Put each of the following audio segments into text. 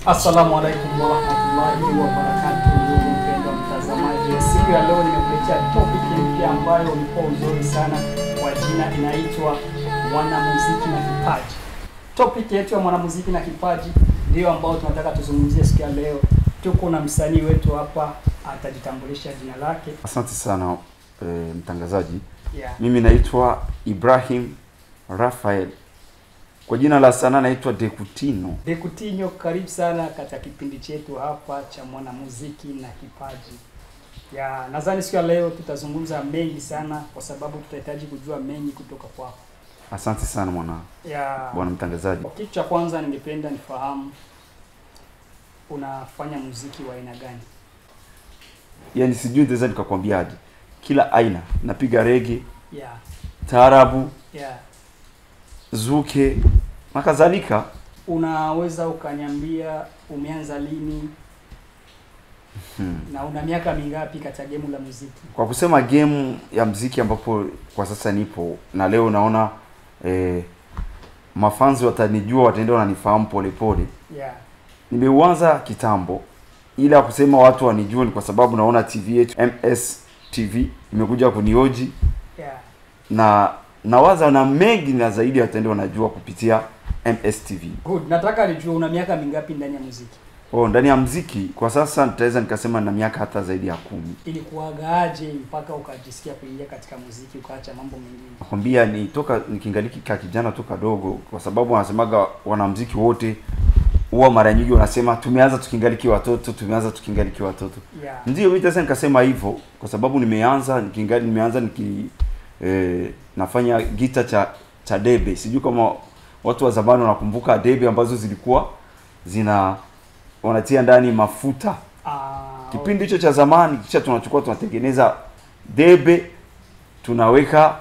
Assalamu alaikum warahmatullahi wabarakatuh, ndugu mpendwa mtazamaji, siku ya leo nimekuletea topic mpya ambayo ulikuwa uzuri sana, kwa jina inaitwa mwanamuziki na kipaji. Topic yetu ya mwanamuziki na kipaji ndiyo ambayo tunataka tuzungumzie siku ya leo. Tuko na msanii wetu hapa, atajitambulisha jina lake. Asante sana e, mtangazaji. Yeah. Mimi naitwa Ibrahim Rafael, kwa jina la sanaa naitwa Dekutino. Dekutinho, karibu sana katika kipindi chetu hapa cha mwanamuziki na kipaji. Ya, nadhani siku ya leo tutazungumza mengi sana kwa sababu tutahitaji kujua mengi kutoka kwako. Asante sana mwana Ya, bwana mtangazaji. kwa kitu cha kwanza ningependa nifahamu unafanya muziki wa aina gani? Yaani sijui nitaweza nikakwambiaje, kila aina napiga rege, Ya, taarabu, ya. zuke na kadhalika. Unaweza ukaniambia umeanza lini Hmm. na una miaka mingapi katika gemu la muziki? Kwa kusema game ya mziki ambapo kwa sasa nipo na leo naona eh, mafanzi watanijua, wataenda wananifahamu polepole. Ya, Nimeuanza kitambo, ila kusema watu wanijue ni kwa sababu naona TV yetu MS TV imekuja kunioji ya. na nawaza na mengi na zaidi wataenda wanajua kupitia MS TV. Good. Nataka nijue una miaka mingapi ndani ya muziki? Oh, ndani ya mziki kwa sasa nitaweza nikasema na miaka hata zaidi ya kumi. ilikuwagaaje mpaka ukajisikia kuingia katika muziki ukaacha mambo mengine? Nakwambia ni toka nikingaliki ka kijana toka dogo, kwa sababu wanasemaga wanamziki wote huwa mara nyingi wanasema tumeanza tukingaliki watoto, tumeanza tukingaliki watoto. Yeah. Ndio mimi sasa nikasema hivyo kwa sababu nimeanza nikingali nimeanza niki eh, nafanya gita cha cha debe. Sijui kama watu wa zamani wanakumbuka debe ambazo zilikuwa zina wanatia ndani mafuta. Ah, Kipindi hicho cha zamani kisha tunachukua tunatengeneza debe tunaweka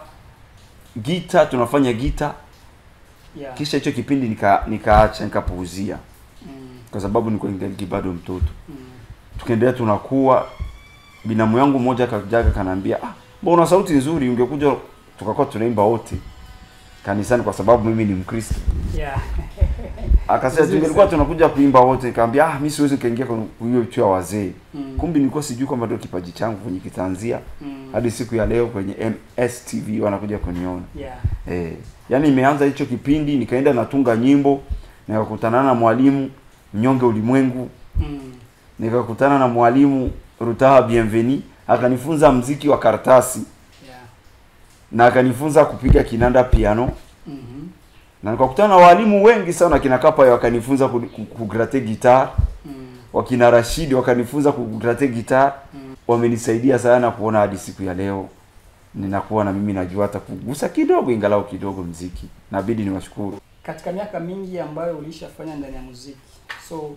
gita tunafanya gita yeah. kisha hicho kipindi nika nikaacha nikapuuzia Mm, kwa sababu nilikuwa ningali bado mtoto mm, tukaendelea tunakuwa binamu yangu mmoja akajaga kanaambia ah mbona sauti nzuri ungekuja tukakuwa tunaimba wote kanisani kwa sababu mimi ni mkristo yeah. akasema Vizuri tungelikuwa sana. tunakuja kuimba wote nikamwambia ah mimi siwezi kaingia kwenye hiyo chuo ya wazee Mm, kumbe nilikuwa sijui kwamba ndio kipaji changu kwenye kitaanzia mm, hadi siku ya leo kwenye MSTV wanakuja kuniona yeah. eh yani imeanza hicho kipindi nikaenda natunga nyimbo nikakutana na mwalimu mnyonge ulimwengu Mm, nikakutana na mwalimu Rutaha Bienveni akanifunza mziki wa karatasi yeah. na akanifunza kupiga kinanda piano Mhm, na nikakutana na walimu wengi sana kina Kapa wakanifunza ku- ku- kugrate gitar mm, wakina Rashidi wakanifunza kugrate gitar mm. wamenisaidia sana kuona hadi siku ya leo ninakuwa na mimi najua hata kugusa kidogo ingalau kidogo mziki nabidi niwashukuru Katika miaka mingi ambayo ulishafanya ndani ya muziki, so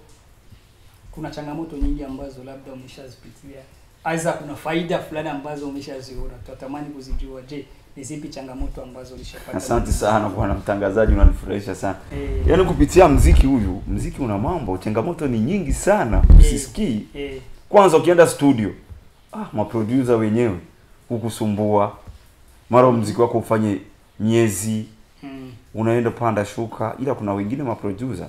kuna changamoto nyingi ambazo labda umeshazipitia, aidha kuna faida fulani ambazo umeshaziona, tutatamani kuzijua. Je, ni zipi changamoto ambazo ulishapata? asante sana bwana mtangazaji unanifurahisha sana Eh, yaani kupitia mziki huyu mziki una mambo changamoto ni nyingi sana usisikii eh, kwanza ukienda studio ah, maproducer wenyewe hukusumbua mara mziki wako ufanye miezi mm, unaenda panda shuka ila kuna wengine maproducer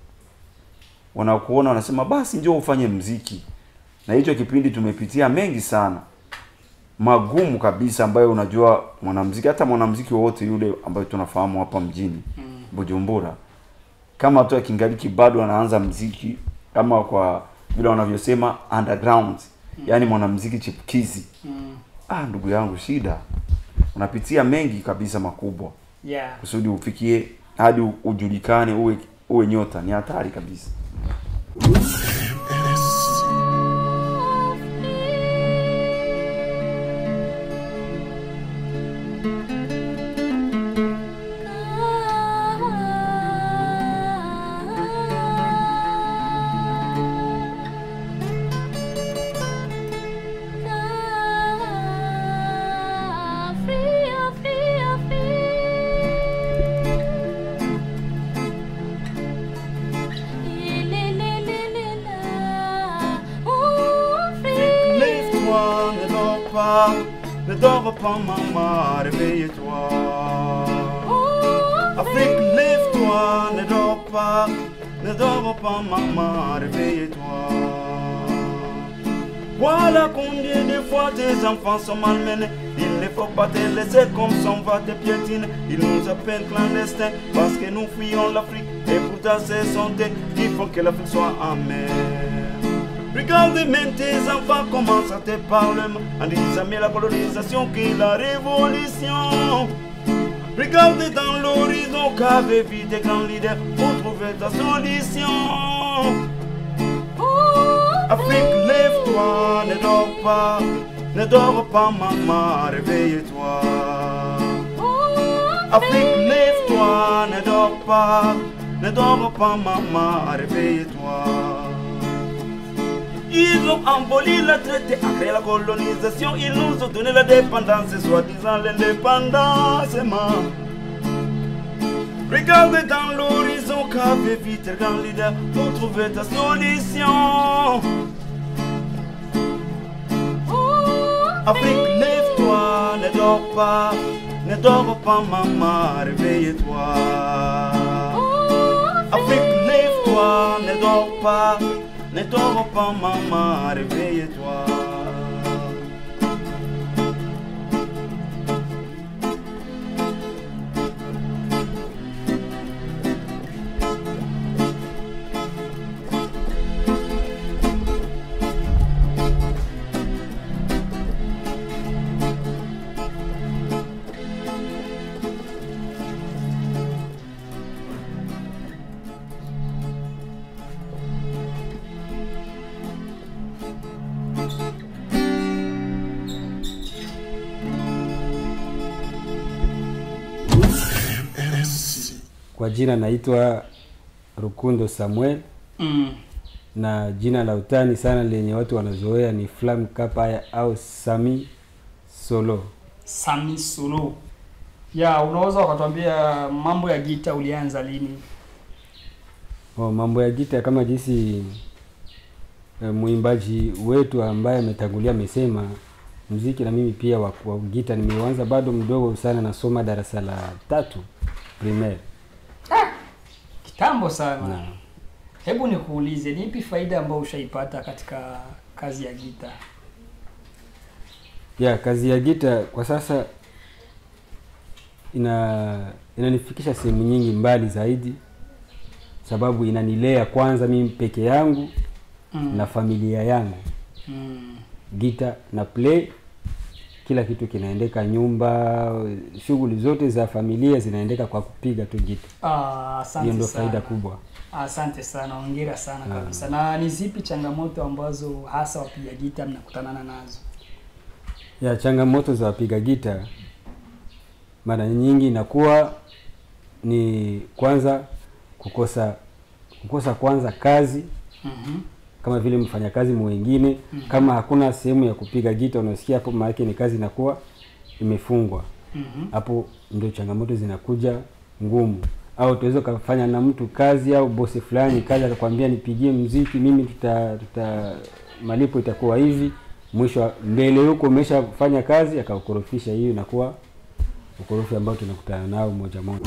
wanakuona wanasema basi njoo ufanye mziki na hicho kipindi tumepitia mengi sana magumu kabisa ambayo unajua mwanamziki hata mwanamziki wowote yule ambayo tunafahamu hapa mjini mm, Bujumbura kama tu akingaliki bado anaanza mziki kama kwa vile wanavyosema underground yani mwanamziki chipukizi mm. ah ndugu yangu shida unapitia mengi kabisa makubwa Yeah. kusudi ufikie hadi u- ujulikane uwe uwe nyota ni hatari kabisa Fria, fria, Lève-toi, ne dors pas, ne dors pas maman, réveille-toi Afrique, lève-toi, ne dors pas, ne dors pas maman, réveille-toi. Voilà combien de fois tes enfants sont malmenés. Il ne faut pas te laisser comme son va te piétiner. Ils nous appellent clandestins parce que nous fuyons l'Afrique. Et pourtant, c'est santé qui font que l'Afrique soit amère. Regarde même tes enfants commencent à te parler en disant mais la colonisation qui la révolution. Regarde dans l'horizon qu'avait vu des grands leaders pour trouver ta solution. Afrique, lève-toi, ne dors pas, ne dors pas, maman, réveille-toi. Afrique, lève-toi, ne dors pas, ne dors pas, maman, réveille-toi. Ils ont envolé la traité, a créé la colonisation, ils nous ont donné la dépendance, soi-disant l'indépendance, maman. Regarde dans l'horizon qu'avait vite un grand leader pour trouver ta solution. Afrique, lève-toi, ne dors pas, ne dors pas, maman, réveille-toi. Afrique, lève-toi, ne dors pas, ne dors pas, maman, réveille-toi. Kwa jina naitwa Rukundo Samuel Mm. na jina la utani sana lenye watu wanazoea ni Flam Kapaya au Sami Solo. Sami Sulu. Ya, unaweza ukatuambia mambo ya gita ulianza lini? Oh, mambo ya gita kama jinsi e, mwimbaji wetu ambaye ametangulia amesema mziki, na mimi pia wa, wa gita nimeuanza bado mdogo sana, nasoma darasa la tatu primaire. Kitambo sana. Naam. Hebu nikuulize, ni ipi faida ambayo ushaipata katika kazi ya gita? ya kazi ya gita kwa sasa ina inanifikisha sehemu nyingi mbali zaidi, sababu inanilea kwanza mimi peke yangu Mm. na familia yangu. Mm. Gita na play, kila kitu kinaendeka, nyumba, shughuli zote za familia zinaendeka kwa kupiga tu gita. Ah, asante Hiyo ndio sana. faida kubwa. Asante sana, hongera sana Naam. kabisa. Na ni zipi changamoto ambazo hasa wapiga gita mnakutanana nazo? ya changamoto za wapiga gita mara nyingi inakuwa ni kwanza kukosa kukosa kwanza kazi Mhm. kama vile mfanyakazi mwingine Mhm. kama hakuna sehemu ya kupiga gita unasikia hapo maana yake ni kazi inakuwa imefungwa Mhm. hapo ndio changamoto zinakuja ngumu au tuweza ukafanya na mtu kazi au bosi fulani kazi akakwambia nipigie mziki mimi tuta, tuta malipo itakuwa hivi mwisho wa- mbele huko umeshafanya kazi akaukorofisha hiyo inakuwa ukorofi ambao tunakutana nao moja moja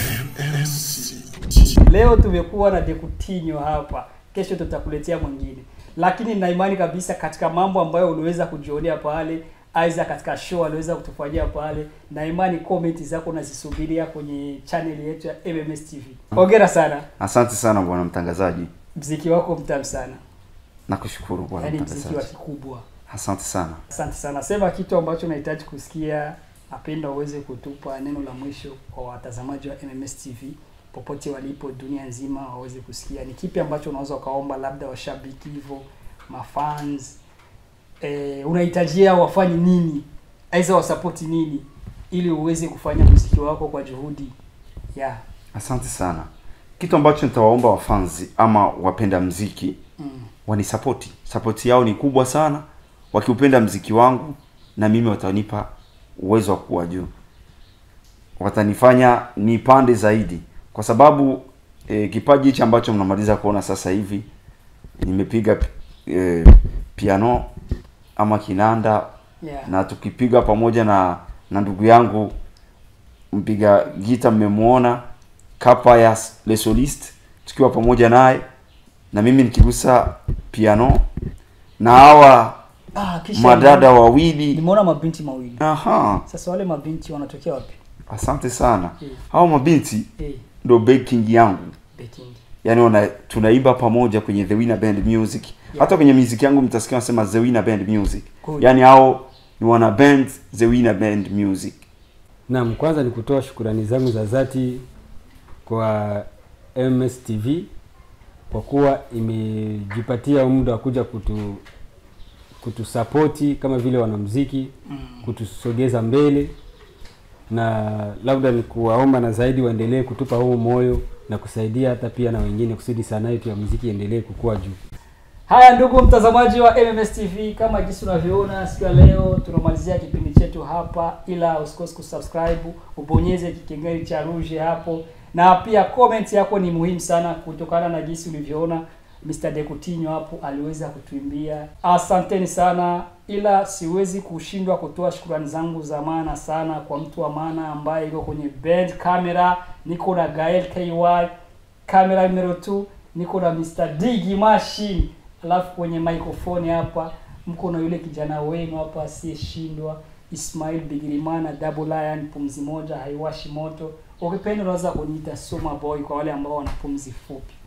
Leo tumekuwa na Dekutinho hapa, kesho tutakuletea mwingine, lakini na imani kabisa katika mambo ambayo uliweza kujionea pale, aidha katika show aliweza kutufanyia pale, na imani comment zako nazisubiria kwenye channel yetu ya MMS TV. Hongera sana, Asante sana bwana mtangazaji, mziki wako mtamu sana, nakushukuru bwana yaani mziki wa mtangazaji. kikubwa. Asante sana. Asante sana. Sema kitu ambacho unahitaji kusikia. Napenda uweze kutupa neno la mwisho kwa watazamaji wa MMS TV popote walipo dunia nzima waweze kusikia. Ni kipi ambacho unaweza ukaomba, labda washabiki hivyo, mafans eh, unahitajia wafanye nini, aidha wasapoti nini, ili uweze kufanya muziki wako kwa juhudi yeah. Asante sana. Kitu ambacho nitawaomba wafanzi ama wapenda mziki mm. wanisapoti. Sapoti yao ni kubwa sana. Wakiupenda mziki wangu na mimi watanipa uwezo wa kuwa juu, watanifanya nipande zaidi, kwa sababu e, kipaji hichi ambacho mnamaliza kuona sasa hivi nimepiga e, piano ama kinanda yeah. na tukipiga pamoja na na ndugu yangu mpiga gita mmemwona Kapaya le soliste, tukiwa pamoja naye na mimi nikigusa piano na hawa Ah, kisha madada wawili nimeona mabinti mawili. aha Sasa wale mabinti wanatokea wapi? asante sana Eh. hawa mabinti Eh, ndo baking yangu Beking. yani wana tunaimba pamoja kwenye the winner band music hata kwenye music yangu mtasikia wanasema the winner band music Good. yani hao ni wana band the winner band music Naam, kwanza ni kutoa shukurani zangu za dhati kwa MS TV kwa kuwa imejipatia muda wa kuja kutu kutusapoti kama vile wanamuziki, Mm. kutusogeza mbele, na labda ni kuwaomba na zaidi waendelee kutupa huu moyo na kusaidia hata pia na wengine kusudi sanaa yetu ya muziki iendelee kukua juu. Haya ndugu mtazamaji wa MMS TV, kama jinsi unavyoona siku ya leo tunamalizia kipindi chetu hapa, ila usikose kusubscribe, ubonyeze kikengele cha rouge hapo, na pia comment yako ni muhimu sana, kutokana na jinsi ulivyoona Mr. Dekutinho hapo aliweza kutuimbia. Asanteni sana, ila siwezi kushindwa kutoa shukrani zangu za maana sana kwa mtu wa maana ambaye yuko kwenye band camera. Niko na Gael KY kamera numero 2 niko na Mr. Digi Machine, alafu kwenye microphone hapa mko na yule kijana wenu hapa asiyeshindwa Ismail Bigirimana, Double Lion, pumzi moja haiwashi moto. Ukipenda unaweza kuniita Soma Boy kwa wale ambao wana pumzi fupi.